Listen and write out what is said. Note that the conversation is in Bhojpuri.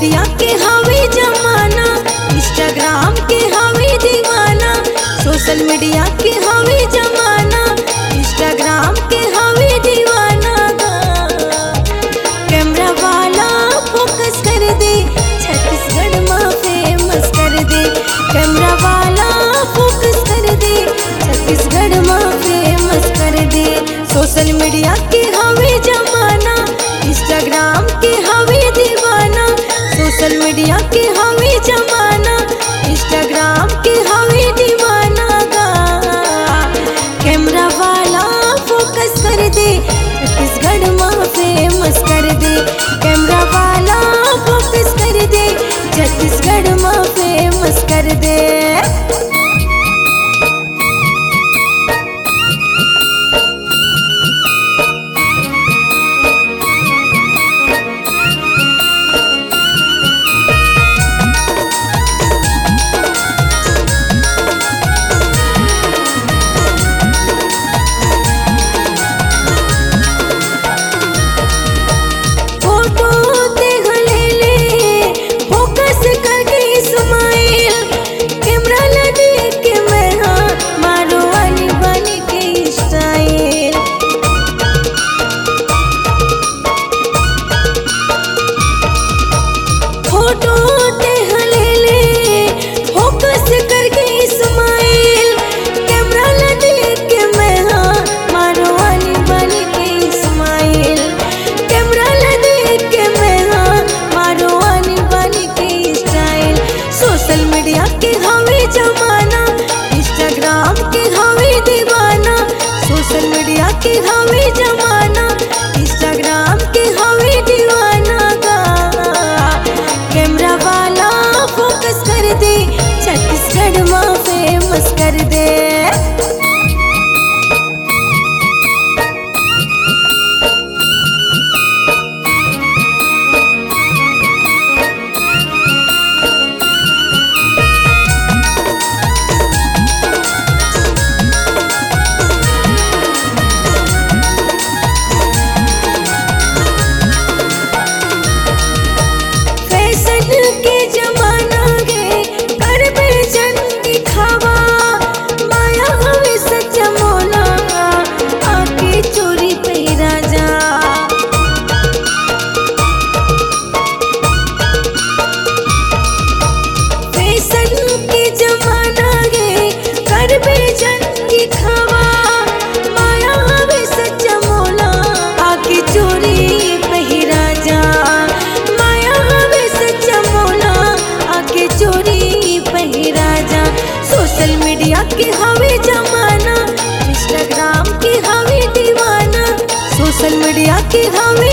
मीडिया के हवे जमाना इंस्टाग्राम के हवे दीवाना सोशल मीडिया के हवे जमाना इंस्टाग्राम के हवे दीवाना कैमरा वाला फोकस कर दे छत्तीसगढ़ में फेमस कर दे कैमरा वाला फोकस कर दे छत्तीसगढ़ में फेमस कर दे सोशल मीडिया के हवे जमाना इंस्टाग्राम के हवे दीवाना सोशल मीडिया के हवे जमाना इंस्टाग्राम के हवे दीवाना गा कैमरा वाला फोकस कर दे छत्तीसगढ़ में फेमस कर दे कैमरा वाला फोकस कर दे छत्तीसगढ़ में फेमस कर दे फोटो देख ले ले फोकस करके स्माइल कैमरा लगे के मैं हाँ मारो वाली बनी के स्टाइल फोटो देख ले ले फोकस करके स्माइल कैमरा लगे के मैं हाँ मारो वाली बनी के स्माइल कैमरा लगे के मैं हाँ मारो वाली बनी के स्टाइल सोशल मीडिया के हवे जमाना इंस्टाग्राम के हवे दीवाना सोशल मीडिया के हवे जमाना इंस्टाग्राम के हवे दीवाना गा कैमरा वाला फोकस कर दे छत्तीसगढ़ में फेमस कर दे फैशन के जमाना गे कर बेचन दिखावा माया हवे सच्चा मोला आके चोरी पैरा जा फैशन के जमाना गे कर बेचन दिखावा माया हवे सच्चा मोला आके चोरी पहिरा जा माया हवे सच्चा मोला आके चोरी पहिरा जा सोशल मीडिया के हवे जमाना इंस्टाग्राम के हवे दीवाना सोशल मीडिया के हवे